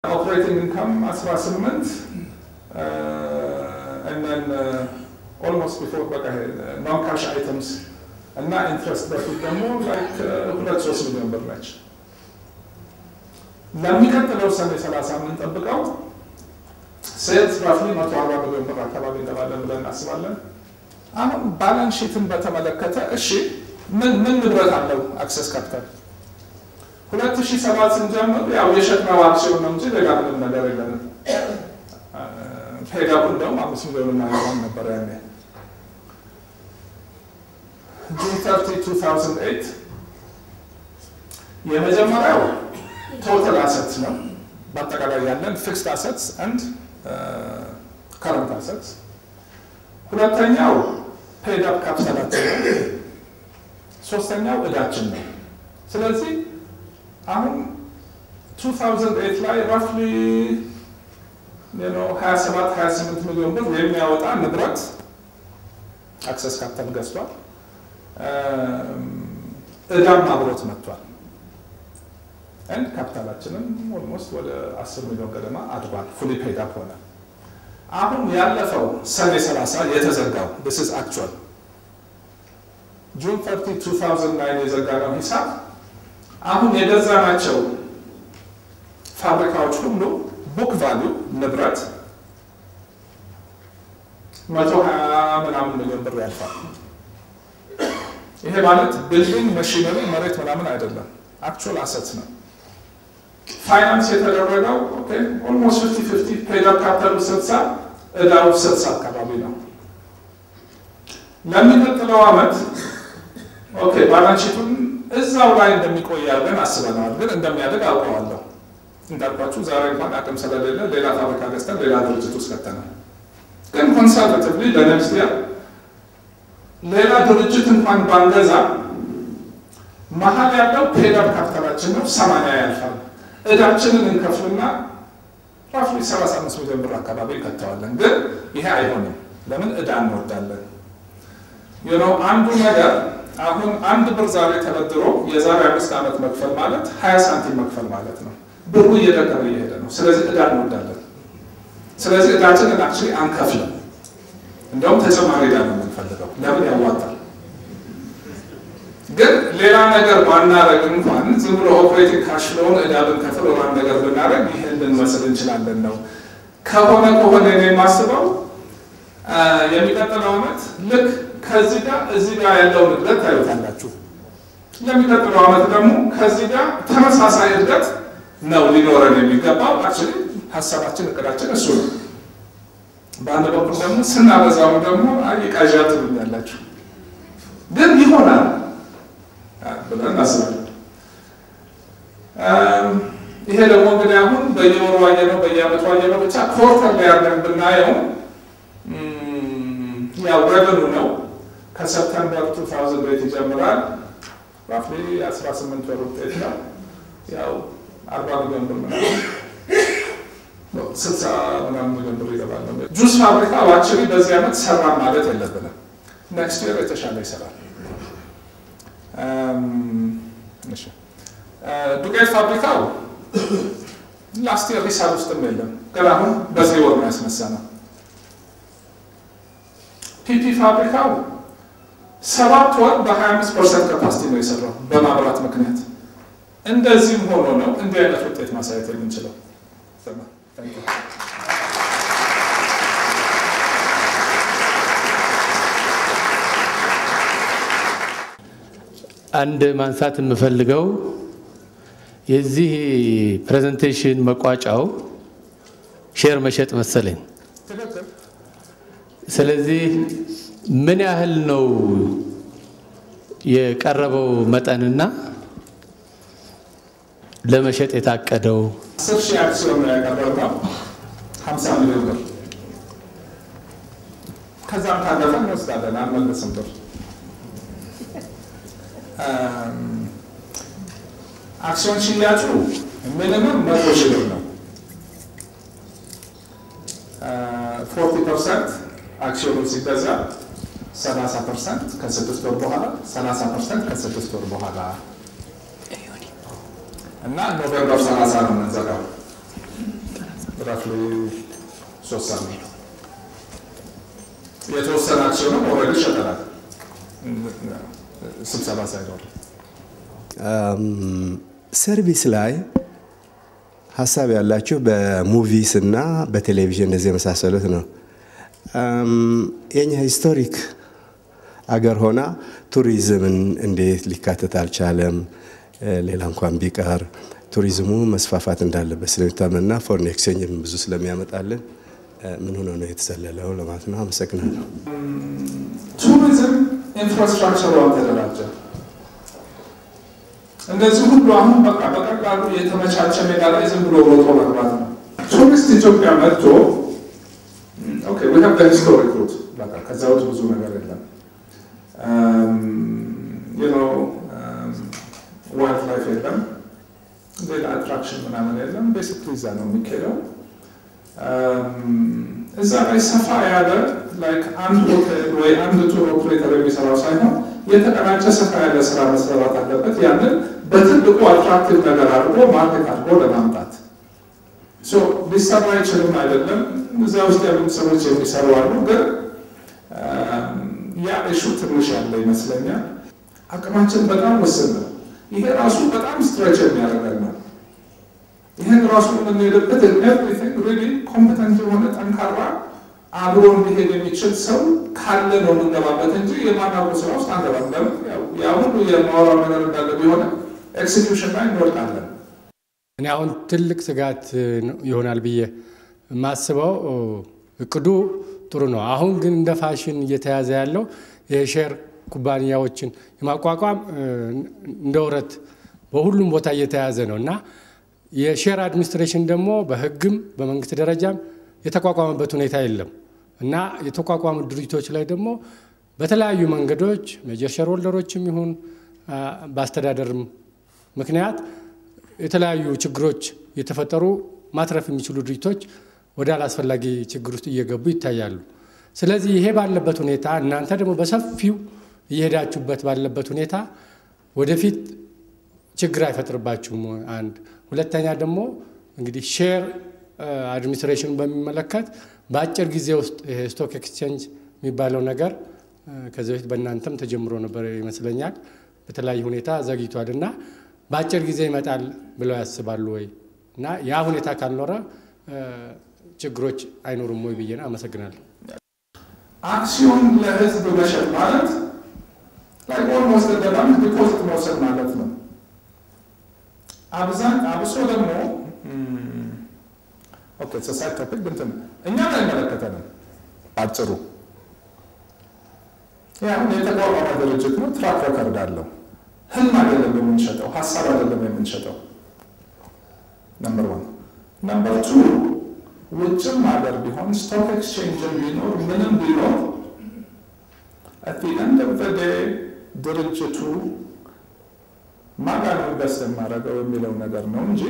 ኦፕሬቲንግ ኢንካም 18 እነን ኦልሞስት ቢፎር በቃ ኖን ካሽ አይተምስ እና ኢንትረስት በፊት ደግሞ ላይክ ሁለት ሶስት ሚሊዮን ብር ነች። ለሚቀጥለው ሰኔ 30 የምንጠብቀው ሴልስ ራፍሊ 140 ሚሊዮን ብር አካባቢ እንገባለን ብለን እናስባለን። አሁን ባላንስ ሺትን በተመለከተ እሺ ምን ምን ንብረት አለው አክሰስ ካፒታል? 2007 ስንጀምር ያው የሸጥነው አክሲዮን ነው እንጂ ሌላ ምንም ነገር የለንም። ፔዳፑ እንደውም አምስት ሚሊዮን እናገባን ነበር ያኔ። ጁን 30 2008 የመጀመሪያው ቶታል አሰትስ ነው። በአጠቃላይ ያለን ፊክስድ አሰትስ አንድ ከረንት አሰትስ። ሁለተኛው ፔድ አፕ ካፒታላችን ነው። ሶስተኛው እዳችን ነው። ስለዚህ አሁን 2008 ላይ ራፍሊ 27 28 ሚሊዮን ብር የሚያወጣ ንብረት አክሰስ ካፒታል ገዝቷል። እዳም አብሮት መጥቷል። ኤንድ ካፒታላችንም ኦልሞስት ወደ 10 ሚሊዮን ገደማ አድጓል። ፉሊ ፔድ አፕ ሆነ። አሁን ያለፈው ሰኔ 30 የተዘጋው this is actual ጁን 30 2009 የዘጋነው ሂሳብ አሁን የገዛናቸው ፋብሪካዎች ሁሉ ቡክ ቫሊዩ ንብረት መቶ ሀያ ምናምን ሚሊዮን ብር ያልፋል። ይሄ ማለት ቢልዲንግ መሽነሪ፣ መሬት ምናምን አይደለም፣ አክቹዋል አሰት ነው። ፋይናንስ የተደረገው ኦልሞስት ፊፍቲ ፊፍቲ ፔድ አፕ ካፒታሉ ስልሳ እዳው ስልሳ አካባቢ ነው። ለሚቀጥለው ዓመት ኦኬ ባላንስ ሺቱን እዛው ላይ እንደሚቆይ አድርገን አስበነዋል፣ ግን እንደሚያደግ አውቀዋለሁ። እንዳልኳችሁ ዛሬ እንኳን አቅም ስለሌለ ሌላ ፋብሪካ ገዝተን ሌላ ድርጅት ውስጥ ከተናል። ግን ኮንሰርቫቲቭሊ ለኔክስት ይር ሌላ ድርጅት እንኳን ባንገዛ መሀል ያለው ፔድ አፕ ካፒታላችን ነው፣ ሰማንያ ያልፋል። እዳችንን እንከፍልና ራፍሊ 35 ሚሊዮን ብር አካባቢ እንከተዋለን። ግን ይሄ አይሆንም። ለምን እዳ እንወዳለን? ዩኖ አንዱ ነገር አሁን አንድ ብር ዛሬ ተበድሮ የዛሬ አምስት ዓመት መክፈል ማለት ሀያ ሳንቲም መክፈል ማለት ነው። ብሩ እየደቀመ እየሄደ ነው። ስለዚህ እዳ እንወዳለን። ስለዚህ እዳችንን አክቹዋሊ አንከፍልም። እንደውም ተጨማሪ እዳ ነው የምንፈልገው። ለምን ያዋጣል። ግን ሌላ ነገር ባናረግ እንኳን ዝም ብሎ ኦፕሬቲንግ ካሽ ፍሎውን እዳ ብንከፍል ወራን ነገር ብናደረግ ይህን ልንመስል እንችላለን ነው ከሆነ ከሆነ እኔ የማስበው የሚቀጥለው ዓመት ልክ ከዚህ ጋር እዚህ ጋር ያለውን እድገት ታዩታላችሁ። ለሚቀጥለው ዓመት ደግሞ ከዚህ ጋር ተመሳሳይ እድገት ነው ሊኖረን የሚገባው። አክቹዋሊ ሀሳባችን እቅዳችን እሱ ነው። በአንድ በኩል ደግሞ ስናበዛው ደግሞ አይ ቃዣ ትሉኛላችሁ፣ ግን ይሆናል ብለን እናስባለን። ይሄ ደግሞ እንግዲህ አሁን በየወሩ ዋየነው በየአመቱ ዋየነው ብቻ ኮርተር ላይ ያለን ብናየው ያው ረቨኑ ነው ከሰፕተምበር 2008 ይጀምራል። ራፍሊ 18 ወር ውጤት ነው። ያው 40 ሚሊዮን ብር ምናምን 60 ምናምን ሚሊዮን ብር ይገባል ነው። ጁስ ፋብሪካ አክቹዋሊ በዚህ ዓመት ሰራ ማለት የለብንም። ኔክስት ይር የተሻለ ይሰራል። እሺ ዱቄት ፋብሪካው ላስት ይር ሂሳብ ውስጥም የለም፣ ግን አሁን በዚህ ወር ነው ያስነሳ ነው። ፒፒ ፋብሪካው ሰባት ወር በ25 ፐርሰንት ካፓሲቲ ነው የሰራው በማብራት ምክንያት። እንደዚህም ሆኖ ነው እንዲህ አይነት ውጤት ማሳየት የምንችለው። አንድ ማንሳት የምፈልገው የዚህ ፕሬዘንቴሽን መቋጫው ሼር መሸጥ መሰለኝ። ስለዚህ ምን ያህል ነው የቀረበው መጠንና ለመሸጥ የታቀደው? አስር ሺህ አክሲዮን ነው ያቀረብነው፣ ሀምሳ ሚሊዮን ብር። ከዛም ካለፈ እንወስዳለን፣ አንመልስም ብር። አክሲዮን ሽያጩ ሚኒመም መቶ ሺህ ብር ነው። ፎርቲ ፐርሰንት አክሲዮኑ ሲገዛ 30 ፐርሰንት ከስድስት ወር በኋላ 30 ፐርሰንት ከስድስት ወር በኋላ እና ኖቬምበር 30 ነው የምንዘጋው። ራፍሊ ሶስት ሳምንት የተወሰነ አክሲዮንም ኦልሬዲ ሸጠናል ስብሰባ ሳይኖር ሰርቪስ ላይ ሀሳብ ያላችሁ በሙቪስ እና በቴሌቪዥን እንደዚህ የመሳሰሉት ነው። የኛ ሂስቶሪክ አገር ሆና ቱሪዝምን እንዴት ሊካተት አልቻለም? ሌላ እንኳን ቢቀር ቱሪዝሙ መስፋፋት እንዳለበት ስለሚታመንና ፎሬን ኤክስቼንጅ ብዙ ስለሚያመጣልን ምን ሆነ ነው የተሰለለው ለማለት ነው። አመሰግናለሁ። ቱሪዝም ኢንፍራስትራክቸሩ አልተደራጀ። እንደዚህ ሁሉ አሁን በቃ በቀላሉ የተመቻቸ ሜዳ ላይ ዝም ብሎ ሮጦ መግባት ነው። ቱሪስት ኢትዮጵያ መጥቶ ኦኬ ዊ ሃቭ ዘ ሂስቶሪክ ሩት በቃ ከዛ ውጭ ብዙ ነገር የለም። ዩ ኖ ዋይልድ ላይፍ የለም፣ ሌላ አትራክሽን ምናምን የለም። ቤሲክሊ እዛ ነው የሚካሄደው። እዛ ላይ ሰፋ ያለ ላይክ አንድ ሆቴል ወይ አንድ ቱር ኦፕሬተር የሚሰራው ሳይሆን የተቀናጀ ሰፋ ያለ ስራ መሰራት አለበት። ያንን በትልቁ አትራክቲቭ ነገር አድርጎ ማርኬት አድርጎ ለማምጣት ሊሰራ አይችልም አይደለም። እዚያ ውስጥ ያሉት ሰዎች የሚሰሩ አሉ። ግን ያ እሹ ትንሽ ያለ ይመስለኛል። አቅማችን በጣም ውስን ነው። ይሄ ራሱ በጣም ስትሬች የሚያደርገን ነው። ይህን ራሱ የምንሄድበት ኤቭሪቲንግ ሪሊ ኮምፐተንት የሆነ ጠንካራ አብሮ እንዲሄድ የሚችል ሰው ካለ ነው የምንገባበት እንጂ የማናውቀው ስራ ውስጥ አንገባም። ለምን ያ ሁሉ የማወራው ነገር እንዳለ ቢሆንም ኤክሲኪዩሽን ላይ እንወድቃለን። እኔ አሁን ትልቅ ስጋት ይሆናል ብዬ የማስበው እቅዱ ጥሩ ነው። አሁን ግን እንደ ፋሽን እየተያዘ ያለው የሼር ኩባንያዎችን የማቋቋም እንደ ውረት በሁሉም ቦታ እየተያዘ ነው እና የሼር አድሚኒስትሬሽን ደግሞ በሕግም በመንግስት ደረጃም የተቋቋመበት ሁኔታ የለም እና የተቋቋሙ ድርጅቶች ላይ ደግሞ በተለያዩ መንገዶች ሜጀር ሼር ሆልደሮችም ይሁን በአስተዳደርም ምክንያት የተለያዩ ችግሮች የተፈጠሩ ማትረፍ የሚችሉ ድርጅቶች ወደ አላስፈላጊ ችግር ውስጥ እየገቡ ይታያሉ። ስለዚህ ይሄ ባለበት ሁኔታ እናንተ ደግሞ በሰፊው እየሄዳችሁበት ባለበት ሁኔታ ወደፊት ችግር አይፈጥርባችሁም? አንድ ሁለተኛ ደግሞ እንግዲህ ሼር አድሚኒስትሬሽን በሚመለከት በአጭር ጊዜ ውስጥ ይሄ ስቶክ ኤክስቼንጅ የሚባለው ነገር ከዚህ በፊት በእናንተም ተጀምሮ ነበር ይመስለኛል። በተለያየ ሁኔታ ዘግይቷል እና በአጭር ጊዜ ይመጣል ብለው ያስባሉ ወይ? እና ያ ሁኔታ ካልኖረ ችግሮች አይኖሩም ወይ ብዬ ነው። አመሰግናለሁ። አክሲዮን ለህዝብ መሸጥ ማለት ላይ ኦልሞስት በጣም ዲፖዚት መውሰድ ማለት ነው። አብዛን አብሶ ደግሞ ኦኬ ሶሳይት ቶፒክ እንትን እኛ ላይ አይመለከተንም። አጭሩ ያሁን የተቋቋመ ድርጅት ነው። ትራክ ረከርድ አለው። ህልም አይደለም የምንሸጠው፣ ሀሳብ አይደለም የምንሸጠው። ነምበር ዋን። ነምበር ቱ ውጭም ሀገር ቢሆን ስቶክ ኤክስቼንጅን ቢኖር ምንም ቢኖር አት ዲ ኤንድ ኦፍ ዘ ዴይ ድርጅቱ ማጋ ነው ኢንቨስት የማደርገው የሚለው ነገር ነው እንጂ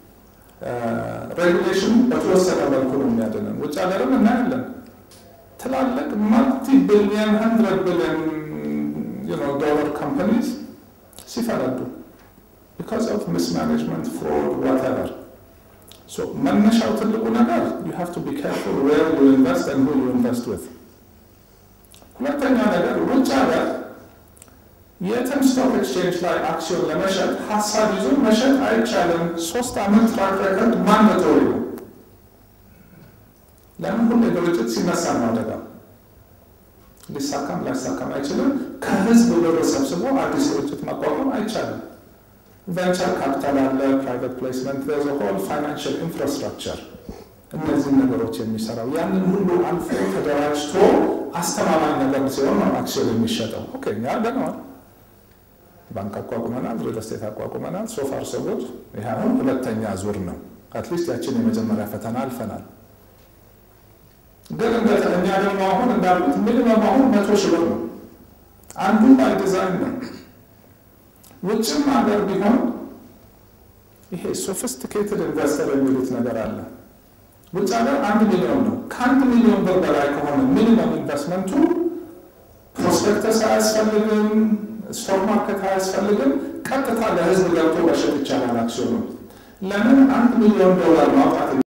ሬጉሌሽን በተወሰነ መልኩ ነው የሚያድነን። ውጭ ሀገርም እናያለን ትላልቅ ማልቲ ቢሊየን ሀንድረድ ቢሊየን ዶላር ካምፓኒዝ ሲፈረዱ ቢካዝ ኦፍ ሚስማኔጅመንት ፍሮድ ዋትኤቨር ሶ መነሻው ትልቁ ነገር ዩ ሃቭ ቱ ቢ ኬርፉል ዌር ዩ ኢንቨስት ኤንድ ሁ ዩ ኢንቨስት ዊዝ። ሁለተኛ ነገር ውጭ ሀገር የትም ስቶክ ኤክስቼንጅ ላይ አክሲዮን ለመሸጥ ሀሳብ ይዞ መሸጥ አይቻልም። ሶስት ዓመት ትራክ ሬከርድ ማንደቶሪ ነው። ለምን ሁሌ ድርጅት ሲነሳ ነው አደጋ። ሊሳካም ላይሳካም አይችልም። ከህዝብ ብር ሰብስቦ አዲስ ድርጅት ማቋቋም አይቻልም። ቬንቸር ካፒታል አለ፣ ፕራይቬት ፕሌስመንት፣ ዘ ሆል ፋይናንሽል ኢንፍራስትራክቸር እነዚህን ነገሮች የሚሰራው ያንን ሁሉ አልፎ ተደራጅቶ አስተማማኝ ነገር ሲሆን ነው አክሲዮን የሚሸጠው። ኦኬ እኛ አድርገነዋል። ባንክ አቋቁመናል፣ ሪል ስቴት አቋቁመናል። ሶፋር ሰዎች ይህ አሁን ሁለተኛ ዙር ነው። አትሊስት ያችን የመጀመሪያ ፈተና አልፈናል። ግን እኛ ደግሞ አሁን እንዳሉት ሚኒመም አሁን መቶ ሺህ ብር ነው። አንዱ ባይ ዲዛይን ነው። ውጭም ሀገር ቢሆን ይሄ ሶፊስቲኬትድ ኢንቨስተር የሚሉት ነገር አለ። ውጭ ሀገር አንድ ሚሊዮን ነው። ከአንድ ሚሊዮን ብር በላይ ከሆነ ሚኒመም ኢንቨስትመንቱ ፕሮስፔክተስ አያስፈልግም፣ ስቶክ ማርኬት አያስፈልግም። ቀጥታ ለህዝብ ገብቶ መሸጥ ይቻላል አክሲዮኑ። ለምን አንድ ሚሊዮን ዶላር ማውጣት